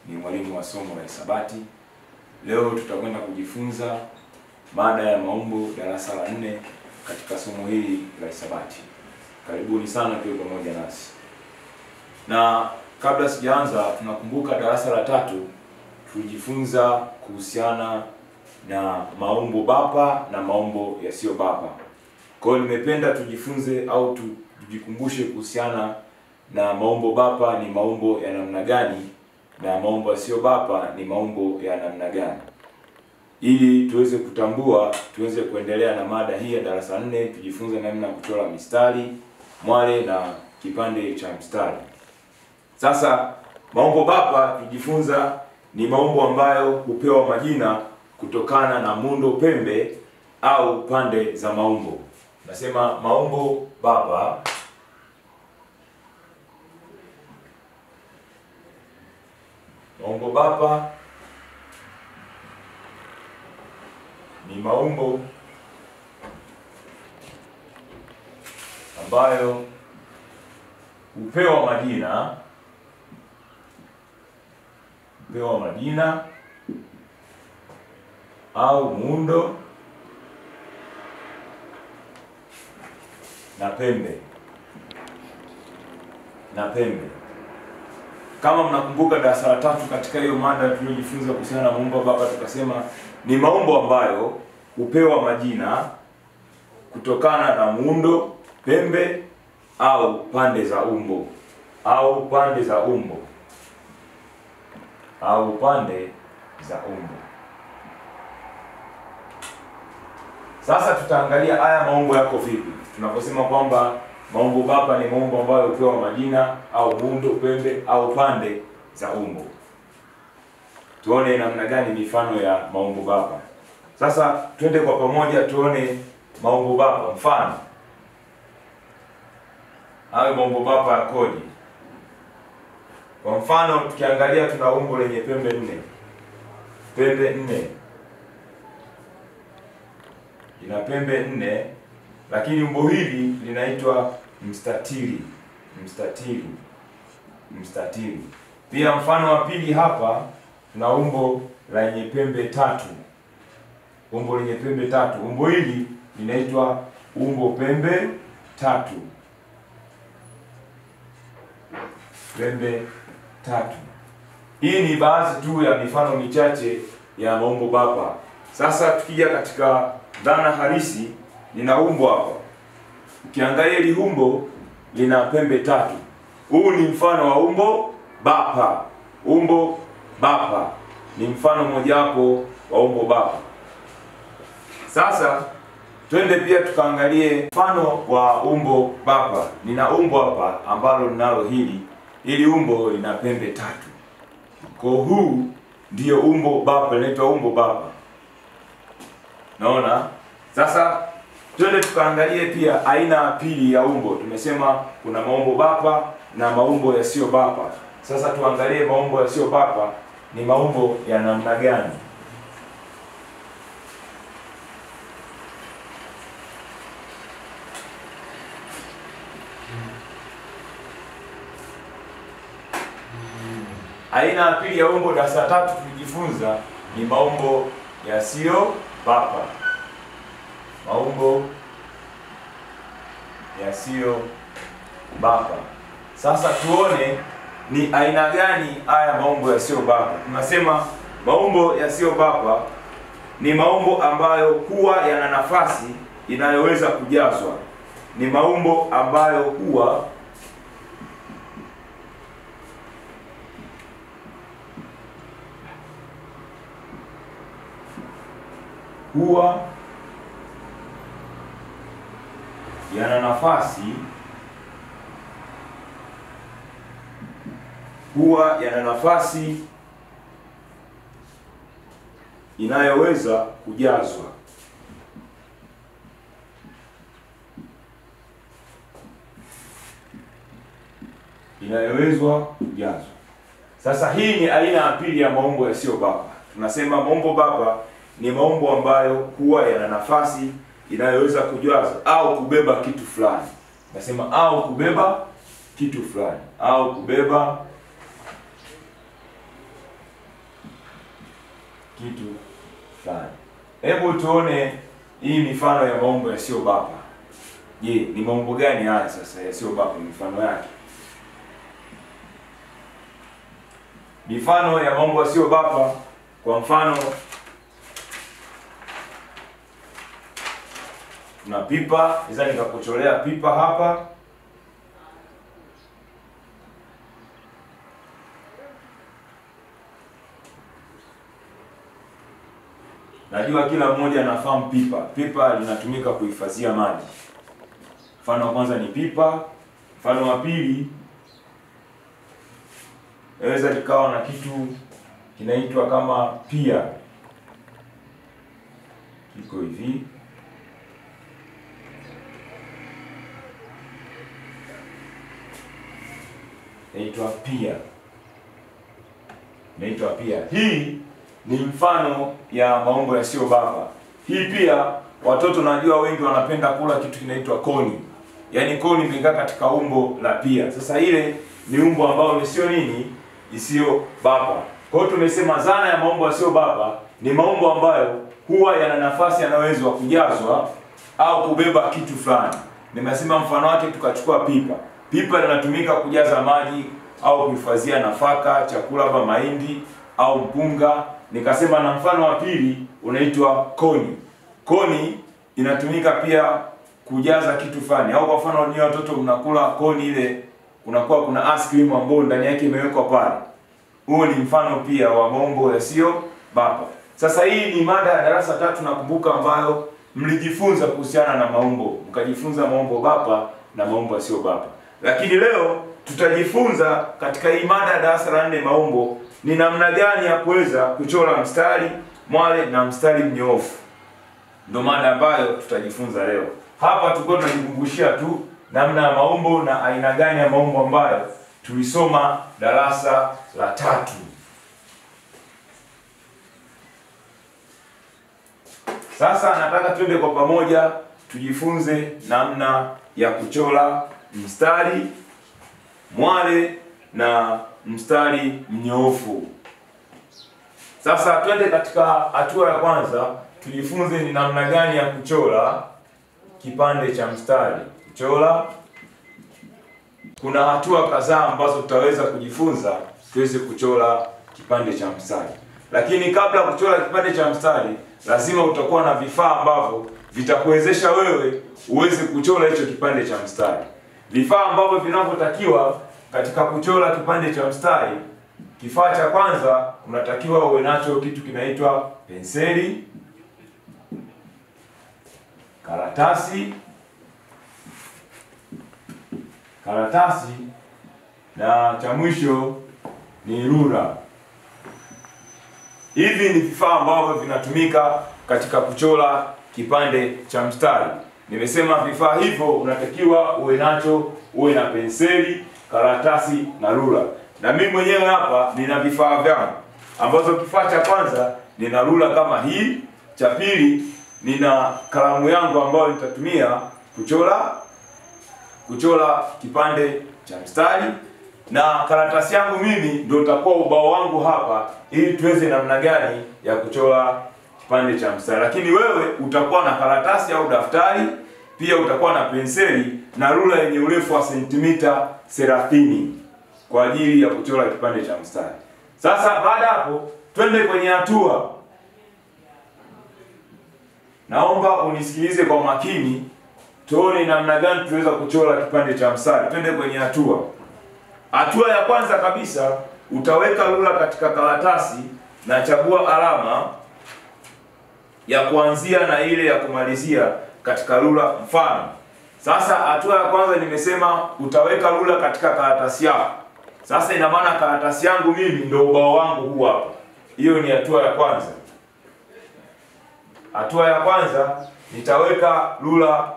ni mwalimu wa somo la hisabati. Leo tutakwenda kujifunza mada ya maumbo darasa la nne katika somo hili la hisabati. Karibuni sana tuwe pamoja nasi. Na kabla sijaanza, tunakumbuka darasa la tatu tulijifunza kuhusiana na maumbo bapa na maumbo yasiyo bapa. Kwa hiyo nimependa tujifunze au tujikumbushe kuhusiana na maumbo bapa ni maumbo ya namna gani na maumbo yasiyo bapa ni maumbo ya namna gani, ili tuweze kutambua, tuweze kuendelea na mada hii ya darasa nne, tujifunze namna ya kuchora mistari, mwale na kipande cha mstari. Sasa maumbo bapa tujifunza ni maumbo ambayo hupewa majina kutokana na muundo pembe au pande za maumbo. Nasema maumbo bapa maumbo bapa ni maumbo ambayo hupewa majina hupewa majina au muundo na pembe na pembe. Kama mnakumbuka darasa la tatu, katika hiyo mada tuliyojifunza kuhusiana na maumbo bapa, tukasema ni maumbo ambayo hupewa majina kutokana na muundo, pembe au pande za umbo au pande za umbo au pande za umbo. Sasa tutaangalia haya maumbo yako vipi. Tunaposema kwamba maumbo bapa ni maumbo ambayo hupewa majina au muundo, pembe au pande za umbo. Tuone namna gani mifano ya maumbo bapa. Sasa twende kwa pamoja tuone maumbo bapa. Mfano, hayo maumbo bapa yakoje? Kwa mfano, tukiangalia tuna umbo lenye pembe nne, pembe nne ina pembe nne, lakini umbo hili linaitwa mstatili. Mstatili, mstatili. Pia mfano wa pili hapa tuna umbo lenye pembe tatu, umbo lenye pembe tatu. Umbo hili linaitwa umbo pembe tatu, pembe tatu. Hii ni baadhi tu ya mifano michache ya maumbo bapa. Sasa tukija katika dhana halisi, lina umbo hapa. Ukiangalia hili umbo lina pembe tatu. Huu ni mfano wa umbo bapa. Umbo bapa ni mfano mojawapo wa umbo bapa. Sasa twende pia tukaangalie mfano wa umbo bapa. Nina umbo hapa ambalo linalo hili hili umbo lina pembe tatu. Kwa huu ndiyo umbo bapa, linaitwa umbo bapa. Naona sasa, twende tukaangalie pia aina ya pili ya umbo. Tumesema kuna maumbo bapa na maumbo yasiyo bapa. Sasa tuangalie maumbo yasiyo bapa ni maumbo ya namna gani? Aina ya pili ya umbo darasa la tatu tulijifunza ni maumbo yasiyo bapa. Maumbo yasiyo bapa. Sasa tuone ni aina gani haya maumbo yasiyo bapa. Tunasema maumbo yasiyo bapa ni maumbo ambayo huwa yana nafasi inayoweza kujazwa. Ni maumbo ambayo huwa huwa yana nafasi huwa yana nafasi inayoweza kujazwa. Inayowezwa kujazwa. Sasa hii ni aina ya pili ya maumbo yasiyo bapa. Tunasema maumbo bapa ni maumbo ambayo huwa yana nafasi inayoweza kujaza au kubeba kitu fulani. Nasema au kubeba kitu fulani au kubeba kitu fulani. Hebu tuone hii mifano ya maumbo yasiyobapa. Je, ni maumbo gani haya sasa yasiyobapa? Mifano yake, mifano ya maumbo yasiyobapa. Kwa mfano, tuna pipa, naweza nikakucholea pipa hapa Najua kila mmoja anafahamu pipa. Pipa linatumika kuhifadhia maji. Mfano wa kwanza ni pipa. Mfano wa pili inaweza likawa na kitu kinaitwa kama pia, kiko hivi. Inaitwa pia, inaitwa pia. Hii ni mfano ya maumbo yasiyobapa. Hii pia watoto najua wengi wanapenda kula kitu kinaitwa koni, yaani koni imekaa katika umbo la pia. Sasa ile ni umbo ambalo sio nini, isiyobapa. Kwa hiyo tumesema zana ya maumbo yasiyobapa ni maumbo ambayo huwa yana nafasi yanayoweza kujazwa au kubeba kitu fulani. Nimesema mfano wake, tukachukua pipa. Pipa linatumika kujaza maji au kuhifadhia nafaka, chakula kama mahindi au mpunga nikasema na mfano wa pili unaitwa koni. Koni inatumika pia kujaza kitu fulani, au kwa mfano ni watoto mnakula koni ile, kunakuwa kuna ice cream ambayo ndani yake imewekwa pale. Huo ni mfano pia wa maumbo yasiyo bapa. Sasa hii ni mada ya darasa tatu nakumbuka, ambayo mlijifunza kuhusiana na maumbo, mkajifunza maumbo bapa na maumbo yasiyo bapa, lakini leo tutajifunza katika hii mada ya darasa la nne maumbo ni namna gani ya kuweza kuchora mstari mwale na mstari mnyoofu. Ndio mada ambayo tutajifunza leo. Hapa tulikuwa tunajikumbushia tu namna ya maumbo na aina gani ya maumbo ambayo tulisoma darasa la tatu. Sasa nataka twende kwa pamoja tujifunze namna ya kuchora mstari mwale na mstari mnyoofu. Sasa twende katika hatua ya kwanza, tujifunze ni namna gani ya kuchora kipande cha mstari. Kuchora, kuna hatua kadhaa ambazo tutaweza kujifunza tuweze kuchora kipande cha mstari, lakini kabla ya kuchora kipande cha mstari, lazima utakuwa na vifaa ambavyo vitakuwezesha wewe uweze kuchora hicho kipande cha mstari. Vifaa ambavyo vinavyotakiwa katika kuchora kipande cha mstari, kifaa cha kwanza unatakiwa uwe nacho kitu kinaitwa penseli, karatasi, karatasi na cha mwisho ni rula. Hivi ni vifaa ambavyo vinatumika katika kuchora kipande cha mstari. Nimesema vifaa hivyo unatakiwa uwe nacho, uwe na penseli karatasi na rula. Na mimi mwenyewe hapa nina vifaa vyangu, ambazo kifaa cha kwanza nina rula kama hii, cha pili nina kalamu yangu ambayo nitatumia kuchora kuchora kipande cha mstari, na karatasi yangu mimi ndio utakuwa ubao wangu hapa, ili tuweze namna gani ya kuchora kipande cha mstari. Lakini wewe utakuwa na karatasi au daftari pia utakuwa na penseli na rula yenye urefu wa sentimita 30 kwa ajili ya kuchora kipande cha mstari. Sasa baada hapo, twende kwenye hatua. Naomba unisikilize kwa makini, tuone namna gani tunaweza kuchora kipande cha mstari. Twende kwenye hatua. Hatua ya kwanza kabisa, utaweka rula katika karatasi na chagua alama ya kuanzia na ile ya kumalizia katika rula. Mfano, sasa hatua ya kwanza nimesema utaweka rula katika karatasi yako. Sasa ina maana karatasi yangu mimi ndio ubao wangu huu hapa. Hiyo ni hatua ya kwanza. Hatua ya kwanza nitaweka rula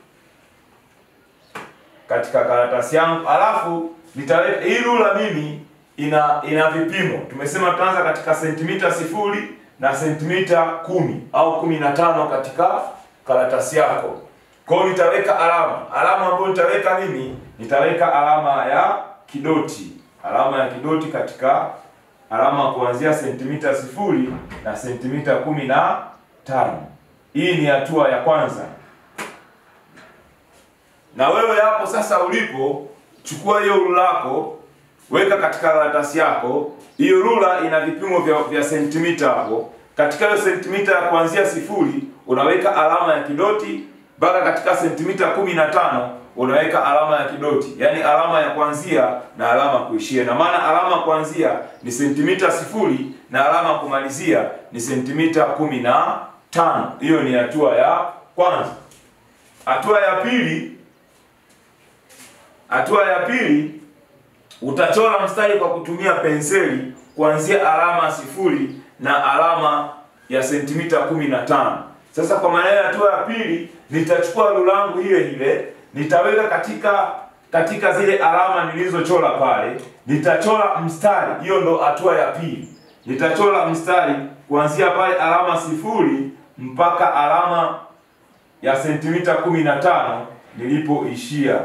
katika karatasi yangu, alafu nitaweka hii rula mimi ina ina vipimo. Tumesema tutaanza katika sentimita sifuri na sentimita kumi au kumi na tano katika karatasi yako. Kwa hiyo nitaweka alama. Alama ambayo nitaweka mimi, nitaweka alama ya kidoti. Alama ya kidoti katika alama kuanzia sentimita sifuri na sentimita kumi na tano. Hii ni hatua ya kwanza. Na wewe hapo sasa ulipo, chukua hiyo rula yako, weka katika karatasi yako. Hiyo rula ina vipimo vya, vya sentimita hapo. Katika hiyo sentimita ya kuanzia sifuri unaweka alama ya kidoti mpaka katika sentimita kumi na tano unaweka alama ya kidoti, yaani alama ya kuanzia na alama kuishia. Na maana alama kuanzia ni sentimita sifuri na alama kumalizia ni sentimita kumi na tano. Hiyo ni hatua ya kwanza. Hatua ya pili, hatua ya pili utachora mstari kwa kutumia penseli kuanzia alama sifuri na alama ya sentimita kumi na tano. Sasa kwa maana ya hatua ya pili, nitachukua rula yangu ile ile nitaweka katika katika zile alama nilizochora pale, nitachora mstari. Hiyo ndo hatua ya pili. Nitachora mstari kuanzia pale alama sifuri mpaka alama ya sentimita kumi na tano nilipoishia.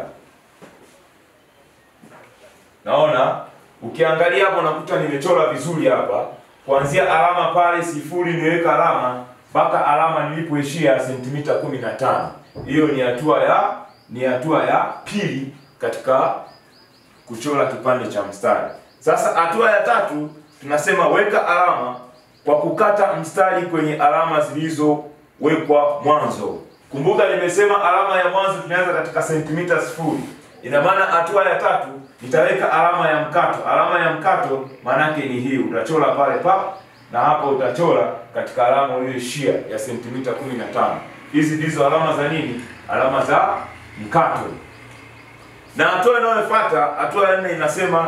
Naona ukiangalia hapo unakuta nimechora vizuri hapa, kuanzia alama pale sifuri niweka alama mpaka alama nilipoishia sentimita kumi na tano. Hiyo ni hatua ya ni hatua ya pili katika kuchora kipande cha mstari. Sasa hatua ya tatu tunasema weka alama kwa kukata mstari kwenye alama zilizowekwa mwanzo. Kumbuka nimesema alama ya mwanzo tunaanza katika sentimita sifuri. Ina maana hatua ya tatu nitaweka alama ya mkato. Alama ya mkato maanake ni hii, utachora pale pa na hapa utachora katika alama uliyoishia ya sentimita kumi na tano. Hizi ndizo alama za nini? Alama za mkato. Na hatua inayofuata, hatua ya nne inasema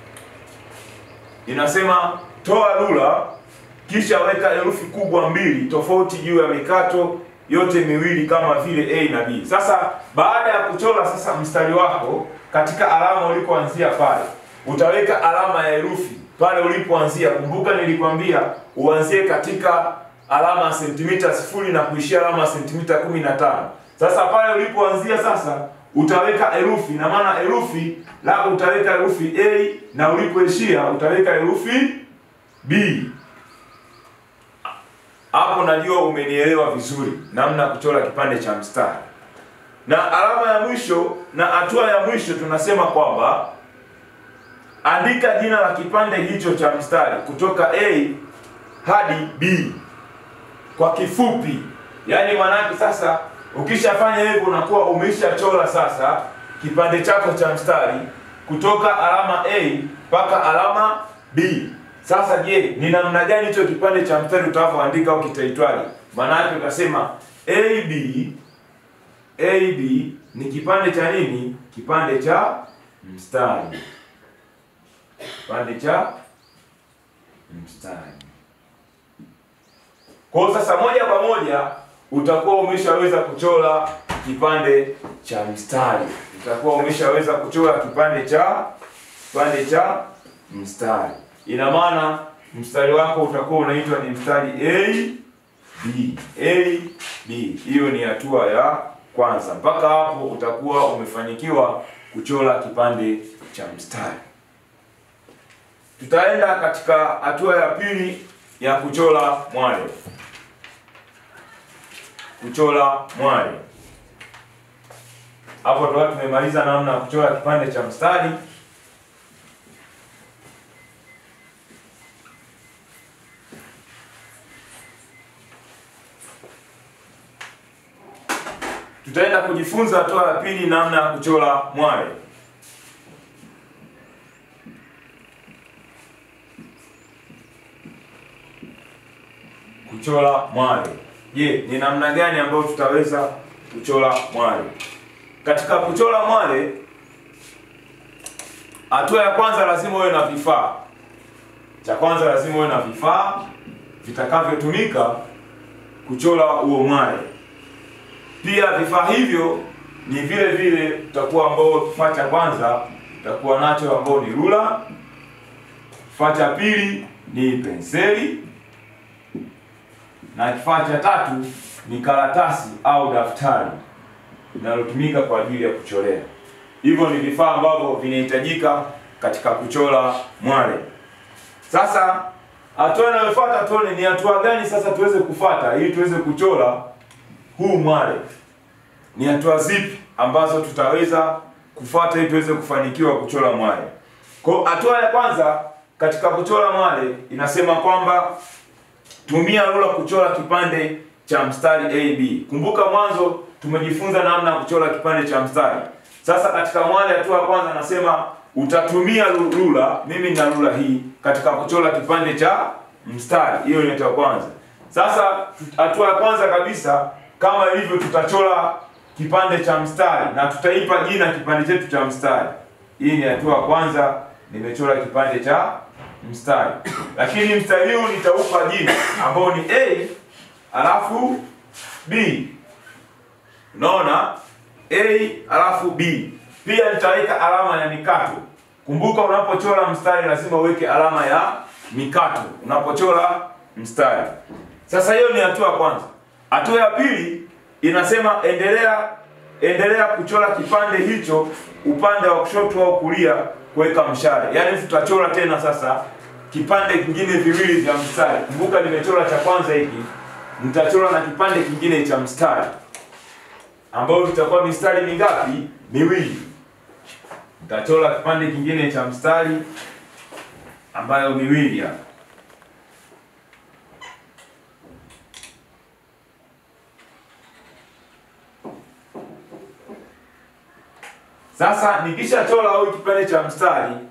inasema toa rula kisha weka herufi kubwa mbili tofauti juu ya mikato yote miwili kama vile A na B. Sasa baada ya kuchora sasa mstari wako katika alama ulipoanzia pale, utaweka alama ya herufi pale ulipoanzia. Kumbuka nilikwambia uanzie katika alama ya sentimita sifuri na kuishia alama ya sentimita kumi na tano. Sasa pale ulipoanzia sasa utaweka herufi na maana herufi la utaweka herufi A na ulipoishia utaweka herufi B. Hapo najua umenielewa vizuri namna ya kuchora kipande cha mstari. Na alama ya mwisho na hatua ya mwisho tunasema kwamba andika jina la kipande hicho cha mstari kutoka A hadi B kwa kifupi. Yaani maanake sasa ukishafanya hivyo unakuwa umeshachora sasa kipande chako cha mstari kutoka alama A mpaka alama B. Sasa je, ni namna gani hicho kipande cha mstari utavyoandika au kitaitwaje? Maana yake utasema AB AB ni kipande cha nini? Kipande cha mstari. Kipande cha mstari. Kwa hiyo sasa moja kwa moja utakuwa umeshaweza kuchora kipande cha mstari. Utakuwa umeshaweza kuchora kipande cha kipande cha mstari. Ina maana mstari wako utakuwa unaitwa ni mstari A B A B. Hiyo ni hatua ya kwanza. Mpaka hapo utakuwa umefanikiwa kuchora kipande cha mstari. Tutaenda katika hatua ya pili ya kuchora mwale. Kuchora mwale. Hapo ndo tumemaliza namna ya kuchora kipande cha mstari. Tutaenda kujifunza hatua ya pili namna ya kuchora mwale. Kuchora mwale. Je, ni namna gani ambayo tutaweza kuchora mwale? Katika kuchora mwale, hatua ya kwanza lazima uwe na vifaa. Cha kwanza lazima uwe na vifaa vitakavyotumika kuchora huo mwale. Pia vifaa hivyo ni vile vile tutakuwa ambao kifaa cha kwanza tutakuwa nacho ambao ni rula. Kifaa cha pili ni penseli na kifaa cha tatu ni karatasi au daftari linalotumika kwa ajili ya kuchorea. Hivyo ni vifaa ambavyo vinahitajika katika kuchora mwale. Sasa hatua inayofuata tuone ni hatua gani sasa tuweze kufuata ili tuweze kuchora huu mwale. Ni hatua zipi ambazo tutaweza kufuata ili tuweze kufanikiwa kuchora mwale. Kwa hatua ya kwanza katika kuchora mwale inasema kwamba tumia rula kuchora kipande cha mstari AB. Kumbuka mwanzo tumejifunza namna ya kuchora kipande cha mstari. Sasa katika mwale hatua ya kwanza nasema utatumia rula, mimi nina rula hii katika kuchora kipande cha mstari. Hiyo ni hatua ya kwanza. Sasa hatua ya kwanza kabisa kama ilivyo tutachora kipande cha mstari na tutaipa jina kipande chetu cha mstari. Hii ni hatua ya kwanza, nimechora kipande cha mstari. Lakini mstari huu nitaupa jina ambao ni A alafu B. Unaona? A alafu B. Pia nitaweka alama ya mikato. Kumbuka unapochora mstari lazima uweke alama ya mikato unapochora mstari. Sasa hiyo ni hatua ya kwanza. Hatua ya pili inasema endelea endelea kuchora kipande hicho upande wa kushoto au kulia kuweka mshale. Yaani tutachora tena sasa kipande kingine viwili vya mstari. Kumbuka nimechora cha kwanza hiki, nitachora na kipande kingine cha mstari ambayo vitakuwa mistari mingapi? Miwili. Nitachora kipande kingine cha mstari ambayo miwili hapa. Sasa nikishachora au kipande cha mstari